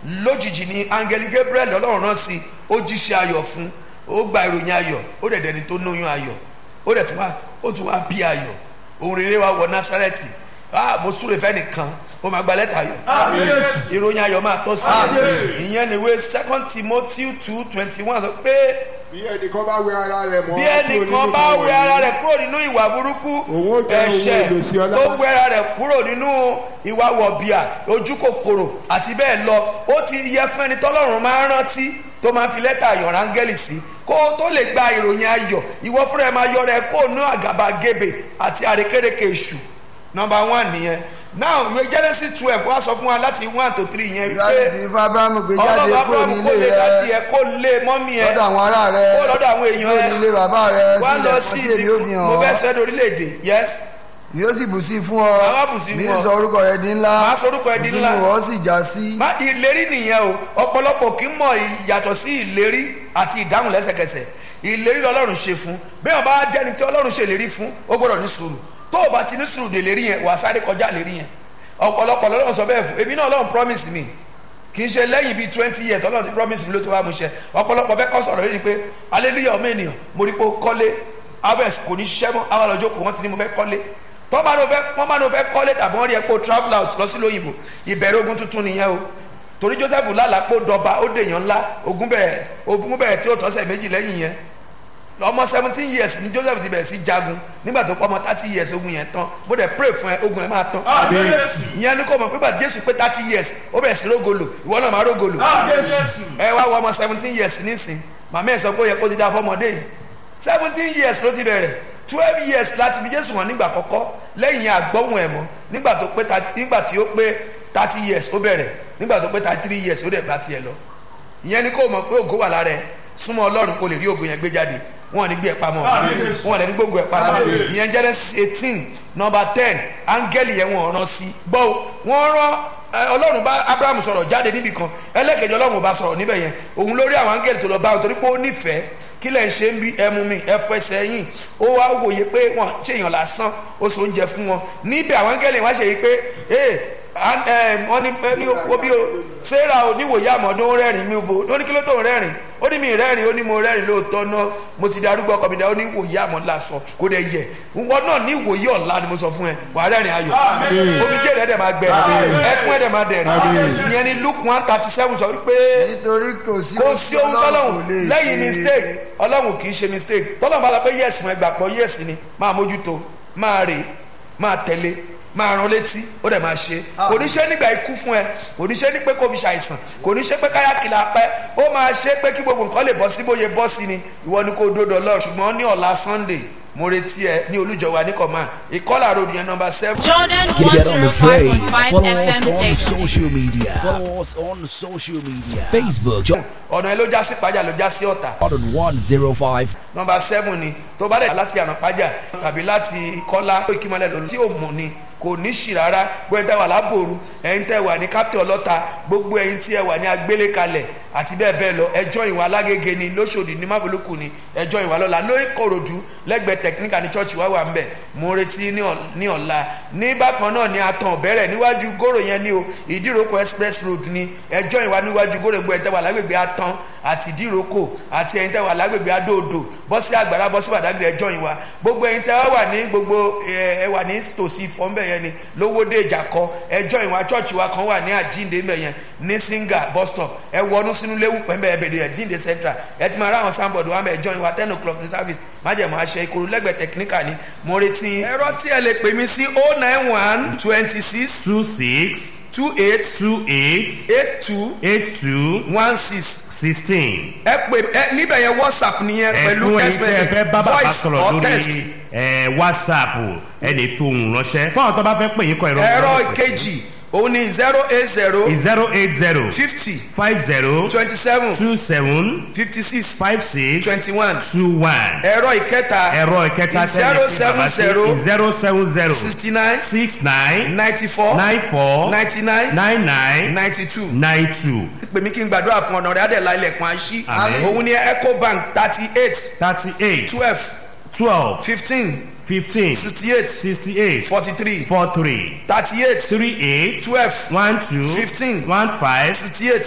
lójijì ni áńgẹ́lì gabriel ọlọ́run rán sí ó jíṣẹ́ ayọ̀ fún ó gba ìròyìn ayọ̀ ó dẹ̀ dẹni tó lóyún ayọ̀ ó dẹ̀ tún wá ó tún wá bí ayọ̀ ohun rere wa wọ násárẹ́tì ah mo súre fẹ́ nìkan ó máa gba lẹ́tà ayọ̀ ìròyìn ayọ̀ máa tọ́ sí i ìyẹn níwé second timothy two twenty one sọ pé bí ẹnìkan bá wẹ ara rẹ̀ mọ́ bí ẹnìkan bá wẹ ara rẹ̀ kúrò nínú ìwà burúkú Òun ó jẹ́ ohun ẹ̀ṣẹ̀ èlò sí ọlá. tó wẹ ara rẹ̀ kúrò nínú ìwà wọ̀bìà ojú kòkòrò àti bẹ́ẹ̀ lọ ó ti yẹ fún ẹni tọ́lọ́run máa ń rántí tó máa fi lẹ́tà ayọ̀ rángẹ́lì sí kó o tó lè gba ìròyìn ayọ̀ ìwọ fúnra ẹ máa yọ rẹ kó o nú àgàbàgebè àti àrékérekè èṣù nọmba one nìyẹn now ìwé genesis twelve wá sọ fún wa láti one to three yẹn láti wípé ti fún abrahamu gbé jáde ọlọ́ba kúrò abrahamu kó nílé lè dájú rẹ ẹ kó lé mọ́mí ẹ lọ́dọ̀ àwọn ará rẹ kó lọ́dọ̀ àwọn èèyàn kúrò ẹ nílé bàbá rẹ wá lọ sílẹ̀ sí fún tí èmi ó ibi fi hàn mo fẹ́ ọ́ sọ ẹ́ orílẹ̀-èdè yes yóò sì bù sí fún ọ Màá bù sí bí fún ọ. sọ orúkọ rẹ di ńlá Màá sọ orúkọ ẹ di ńlá. bí wọ́n sì já sí. má ìlérí nìyẹn o ọ̀pọ̀lọpọ̀ kì í mọ ìyàtọ̀ sí ìlérí àti ìdáhùn lẹ́sẹ̀kẹsẹ̀ ìlérí lọ́lọ́run ṣe fún bẹ́ẹ̀ bá jẹ́ni tí ọlọ́run ṣe ìlérí fún ó gbọ́dọ̀ ní sùúrù tó o bá ti ní sùúrù dè lérí yẹn wà á sáré kọjá lérí yẹn ọ̀pọ̀lọpọ̀ lọ́lọ́run sọ bẹ́ẹ̀ fún èmi náà ọlọ́run promise mi kì í ṣe lẹ́yìn bíi twenty years ọlọ́run ti promise mi ló tó wá mu ṣe ọ̀pọ̀lọpọ̀ fẹ́ kọ́ sọ̀rọ̀ lórí pé hallelujah ọmọ ènìyàn mo rí pé ó kọ́lé abẹ́s kò ní ṣiṣẹ́ mọ́ àwọn àlọ́jọ́ kò wọ́n ti ní mo fẹ́ kọ́lé tọ́ bá ní o fẹ́ wọ́n bá ní o fẹ́ kọ́lé tàbí wọ́n rí ẹ pé o travel out lọ sí lóyìnbó ìbẹ̀rẹ̀ ogun tuntun nìyẹn o torí joseph lálàá pé ó dọba ó dèèyàn ńlá ogun bẹ̀rẹ̀ ogun bẹ̀rẹ̀ tí ó tọ́sẹ̀ méjì lẹ́yìn yẹn ọmọ seventeen years ni joseph ti bẹ̀rẹ̀ sí jagun nígbà tó pọ̀ ọmọ thirty years ogun yẹn tán mo dẹ̀ pray fún ẹ ogun yẹn máa tán ìyẹn ni kò mọ̀ pé bá jésù pé thirty years ó bẹ̀rẹ̀ sí rógolo ìwọ náà máa rógolo ẹ wá wọ ọmọ seventeen years nísìn màmá ẹ sọ pé ó yẹ kó ti dá fọmọdé yìí seventeen years ló ti bẹ̀rẹ̀ twelve years láti fi jésù hàn nígbà kọ́kọ́ lẹ́yìn yẹn àgbọ̀hùn ẹ̀ mọ́ nígbà tó pé ta- nígbà tí ó pé thirty years ó bẹ̀rẹ̀ nígbà tó pé thirty three years ó dẹ̀ bá tiẹ̀ lọ ìyẹn ni kò mọ̀ pé ògo wà lára ẹ súnmọ́ ọlọ́run kò lè rí ògo yẹn gbé jáde wọn ò ní gbé ẹ pamọ́ wọn ò ní gbógun ẹ pamọ́ ìyẹn Genesis eighteen number ten áńgẹ́lì yẹn wọn rán sí gbọ́ o, wọ́n rán ẹ, ọlọ́run bá abraham sọ̀rọ̀ jáde níbì kan ẹlẹ́kẹ̀jọ ọlọ́run ò bá sọ̀rọ̀ níbẹ̀ yẹn òun lórí àwọn áńgẹ́lì tó lọ bá wọn torí pé ó nífẹ̀ẹ́ kí lẹ̀ ń ṣe ń bí ẹmu mi ẹfọ ẹsẹ̀ yìí ó wá wòye pé wọn ṣe èèyàn lásán ó so oúnjẹ fún wọn níbẹ̀ àwọn áńgẹ́lì wá ṣe yìí pé ee and, um, wọ́n ní ẹ ní oko bí o sarah oníwòye àmọ́dún ó rẹ́rìn mi bo ó ní kí ló tó ń rẹ́rìn ó ní mi rẹ́rìn ó ní mo rẹ́rìn lóòótọ́ náà mo ti darúgbó ọkọ mi dá ó ní ìwòye àmọ́dún sọ kó dẹ̀ yẹ wọn náà ní ìwòye ọ̀la ni mo sọ fún ẹ wà á rẹ́rìn ayọ̀ omijé rẹ̀ dẹ̀ máa gbẹ ẹkún ẹ̀ dẹ̀ máa dẹ̀ ìyẹn ni luke one thirty seven sọ wípé nítorí kò sí kò sí ohun tí tọ́lọ́hún kò lè lẹ́yìn ṣe. mistake ọlọ́run kì í ṣe mistake tọ́lọ́hún bá sọ pé yẹ́sì wọn ẹgbà pọ̀ yẹ́sì ni máa mójútó máa rè máa tẹ̀lé máa rán létí ó dẹ̀ máa ṣe kò ní ṣe nígbà ikú fún ẹ kò ní ṣe ní pé kó fi ṣàìsàn kò ní ṣe pé káyà kìlà pẹ́ ó máa ṣe pé kí gbogbo nǹkan lè bọ́ sí bóyá bọ́ sí ni ìwọ ni kò dódò lọ ṣùgbọ́n ní ọ̀la sunday mo retí ẹ ní olújọba ní command ìkọlà road yẹn number seven. Jordan Get on the train. 105.5 Follow us FM on station. social media. Follow us on social media. Facebook, ọ̀nà ẹ ló já sí pàjá ló já sí ọ̀tà Jordan 105. nọmba seven ni tó bá dẹ̀ láti ànàpájà tàbí láti kọ́lá ìkímọ́lẹ̀ lòlù tí ò mọ̀ ni kò ní ṣì rárá gbogbo ẹ̀yin tẹ́ wà lábòrú ẹ̀yin tẹ́ wà ní kápẹ́ ọlọ́ta gbogbo ẹ̀yin tí ẹ wà ní agbélé kalẹ̀ àti bẹ́ẹ̀ bẹ́ẹ̀ lọ ẹjọ́ ìwà alágége ni lóṣòdì ní mábòlókù ni ẹjọ́ ìwà lọ́la lórí kòròdú lẹ́gbẹ̀ẹ́ tẹkiníkà ní chọ́ọ̀chì wá wà ń bẹ̀ mo retí ní ọ̀- ní ọ̀la ní bákan náà ni atan ọ̀bẹ̀rẹ̀ níwájú gòrò yẹn ni o ìdíròkọ express road ni ẹjọ́ ìwà níwájú gòrò gbogbo ẹ̀ tẹ́ wà lágbègbè atan àti ìdíròkọ àti ẹ̀yin tẹ́ wà lágbègbè adóodò bọ́ sí àgbàrá bọ́ sí bàdágìrì ẹjọ́ yìí wa gbogbo ẹ̀yin tẹ́ wà ní gbogbo ẹ ẹ wà ní tòsí fọ́nbẹ̀ yẹn ni lówódé ìjàkọ ẹjọ́ yìí wa chọ́ọ̀chì wa kan wà ní àjíǹde mbẹ̀ yẹn ní singa bus stop ẹ wọnú sínú léwu pẹ̀mbẹ̀ ẹbẹ̀rẹ̀ àjíǹde central ẹ ti máa ráwọn sáńbọ̀dù wa mẹ́ ẹjọ́ yìí wa ten o'clock ní service májẹ̀mú aṣẹ ìkòrò lẹ́gbẹ̀ẹ́ tẹkiníkà ni mo retí ẹ̀rọ tí ẹ lè pè mí sí oh nine one twenty six two six two eight two eight eight two eight two one six sixteen. ẹ pè ẹ níbẹ̀ yẹn whatsapp nìyẹn pẹ̀lú ẹ̀fún ẹ̀yin tí ẹ fẹ́ bá bàbá voice sọ̀rọ̀ or text. lórí ẹ̀, whatsapp ẹ lè fi ohùn ránṣẹ́ fún àwọn tó bá fẹ́ pè yín kọ ìrọ̀ ẹ̀rọ ìkejì òun ni zero eight zero zero eight zero fifty five zero twenty seven two seven fifty six five six twenty one two one ẹ̀rọ ìkẹta ẹ̀rọ ìkẹta zero seven zero zero seven zero sixty nine six nine ninety four nine four ninety nine nine nine ninety two nine two pèmí kí n gbàdúrà fún ọ̀nà rẹ̀ adẹ̀lá ilẹ̀kùn àṣì Àmín. òun ni ecobank thirty eight thirty eight twelve twelve fifteen fifteen sixty eight sixty eight forty three four three thirty eight three eight twelve one two Fifteen. one five sixty eight